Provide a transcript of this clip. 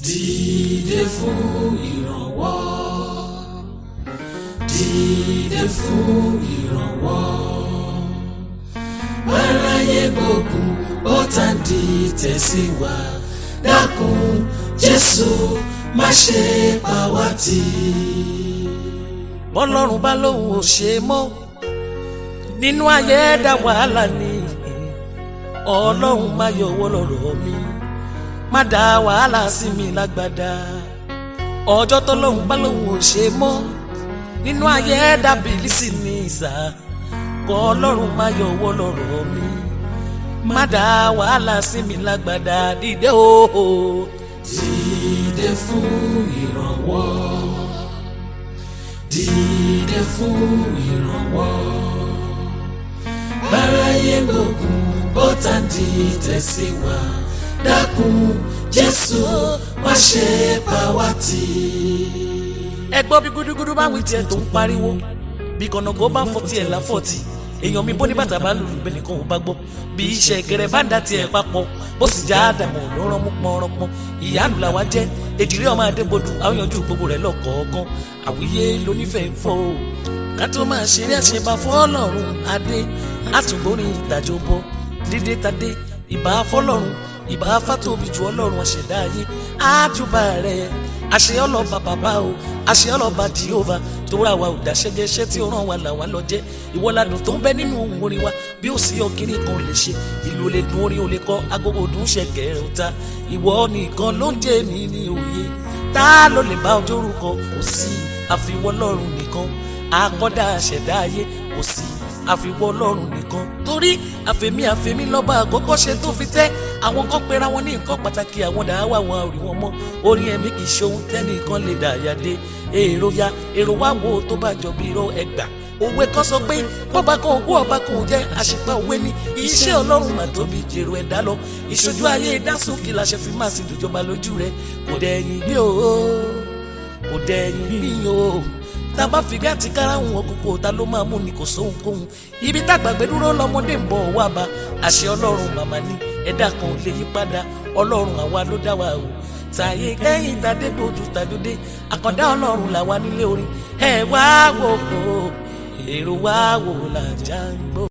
dìde fún ìrànwọ́ dìde fún ìrànwọ́ aráyé gbógun bọ́tà ń di tẹ̀síwá dákun jésù má ṣe pa wá tì. bọ́lọ́run bá lóun ò ṣe mọ́ nínú ayé dá wàhálà ni ọlọ́run má yọwọ́ lọ́rọ̀ mi má dá wàhálà sí mi lágbádá ọjọ́ tọ́lọ́run bá lóun ò ṣe mọ́ nínú ayé dá bìlísì ní ìsà kọ́ ọlọ́run má yọwọ́ lọ́rọ̀ mi má dá wàhálà sí mi lágbádá dìde o. dìde fún ìrànwọ́ dìde fún ìrànwọ́ báráyé gbógun bọ́tà ń di tẹ̀síwá dákun jésù má ṣe pa wá tì. ẹ gbọ́ bí gúdúgúdú bá wí tiẹ̀ tó ń pariwo bí kọ̀nàkó bá fọ́ tiẹ̀ láfọ̀tì èèyàn mi bó ní bàtà bá lùlù bẹ́ẹ̀ nìkan ò bá gbọ́ bí iṣẹ́ kẹrẹ bá ń da tiẹ̀ papọ̀ bó sì já àdàmọ̀ ló rán mú pọ́nrọ́pọ́n ìyáàlú làwa jẹ́ èjìrí ọmọ adébodù àwọn yanjú gbogbo rẹ̀ lọ́kọ̀ọ̀kan àwíyé lónífẹ̀ẹ́ fọ́ o ká tó máa ṣeré àṣebà fọ́ọ̀lọ́run adé àtúngbórin ìdájọ́ bọ́ dídé tadé ìbá fọ́lọ́run ìbá fàtòbí ju ọlọ́run àṣẹ̀dá ayé ájúbà rẹ̀ àṣẹ ọlọ́ba bàbá o àṣẹ ọlọ́ba jehova tó ra wa ò dáṣẹ́jẹ́ iṣẹ́ tí ó ràn wá là wá lọ jẹ́ ìwọ́ladùn tó ń bẹ nínú ohun orin wa bí ó sì ọkiri kan lè ṣe ìlú olè dùn orin olè kọ agogo dùn ṣẹ̀kẹ̀rẹ̀ ọ̀tá ìwọ nìkan ló ń jẹ́ mi ní òye tá ló lè bá ọjọ́ orúkọ kò sí àfiwọ́ lọ́run nìkan àkọ́dá àṣẹ̀dá ayé kò sí àfiwọ́ ọlọ́run nìkan torí àfẹ̀mí àfẹ̀mí lọ́ba àkọ́kọ́ ṣe tó fi tẹ́ àwọn kan pera wọn ní nǹkan pàtàkì àwọn dàá wà wọn àrí wọn mọ́ orin ẹ̀mí kì í ṣe ohun tẹ́nìkan lè dà yà dé èrò ya èrò wá wo tó bá jọ bí irọ́ ẹgbà òwe kan sọ pé bọ́ba kan òkú ọba kan ò jẹ́ àṣìpá òwe ni iṣẹ́ ọlọ́run mà tóbi jèrò ẹ̀dá lọ ìṣojú ayé ìdásókè làṣẹ fi máa sì dùjọba lójú rẹ kò dẹ̀yìn bí o kò dẹ̀yìn bí o tá a bá fi gàtí karahun ọkọ̀kọ̀ ta ló máa mú ni kò sóhun kóhun ibi tágbàgbé dúró lọ́mọdé ń bọ̀ wá bá àṣẹ ọlọ́run màmá ní ẹ̀dá kan ò lè yí padà ọlọ́run àwa ló dá wa o tàyè kẹ́yìn tàdé gbòdù tàdódé àkàndá ọlọ́run làwa nílé orin ẹ̀ wá wò ó èrò wá wò làjà ń gbọ́.